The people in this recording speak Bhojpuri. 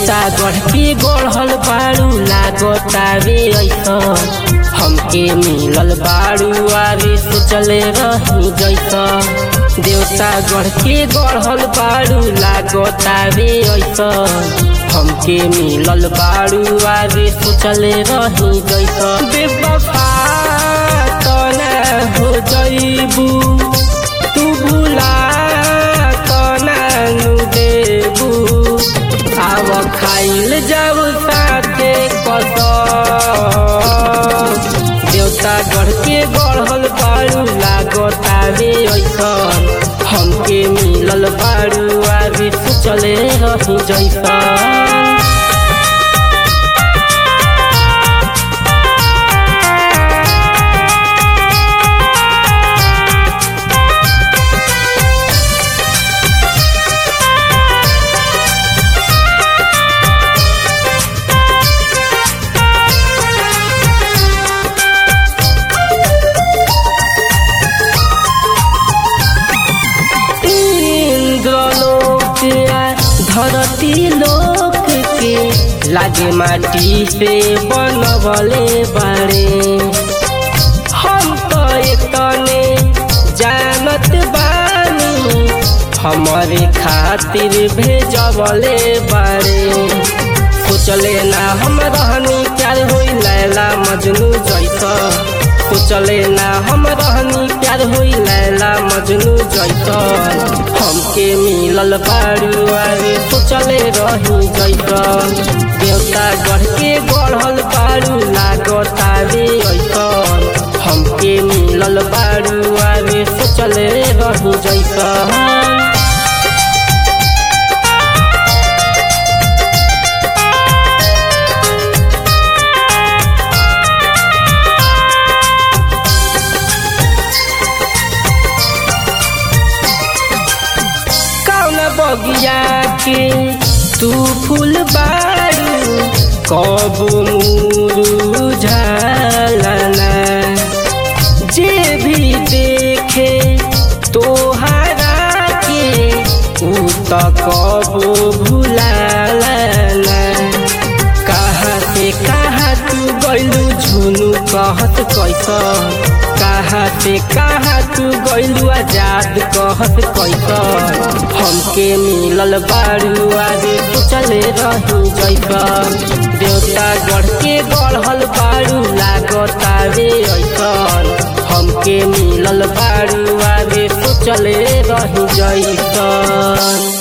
देवता गढ़ के गढ़ल बारू लागतावे ऐसन हमके मिलल बारू आवे सोचले रही जैसन देवता गढ़ के गढ़ल बारू लागतावे ऐसन हमके मिलल बारू आवे सोचले रही जैसन बेवफा तना हो जइबू तू भुला तना नु देबू आव खाइल जाऊ साथे कसम देवता गढ़ के गढ़ल बारू लागतावे ऐसन हमके मिलल बारू आवे सोचले रही जैसन इंद्रलोक आ धरती लोक के लागे माटी से बनवले बारे हम तो एतने जानत बानी हमारे खातिर भेजवले बारे सोचले ना हम रहनी प्यार होई लैला मजनू जैसा सोचले ना हम रहनी प्यार होई लैला मजनू जैसन हमके मिलल बारू आवे सोचले रही जैसन देवता गढ़ के गढ़ल बारू लागतावे ऐसन हमके मिलल बारू आवे सोचले रही जैसन कौन बगिया के तू फूल बारू कब मुरुझालना जे भी देखे तोहरा के ऊ त कब भुलालना कहाँ से कहाँ तू गैलू झुनू कहत कैसन कहाँ से कहाँ तू गैलू आजाद कहत कैसन हमके मिलल बारू आगे सोचले रही जैसन देवता गढ़ के गढ़ल बारू लागतावे ऐसन हमके मिलल बारू आगे सोचले रही जैसन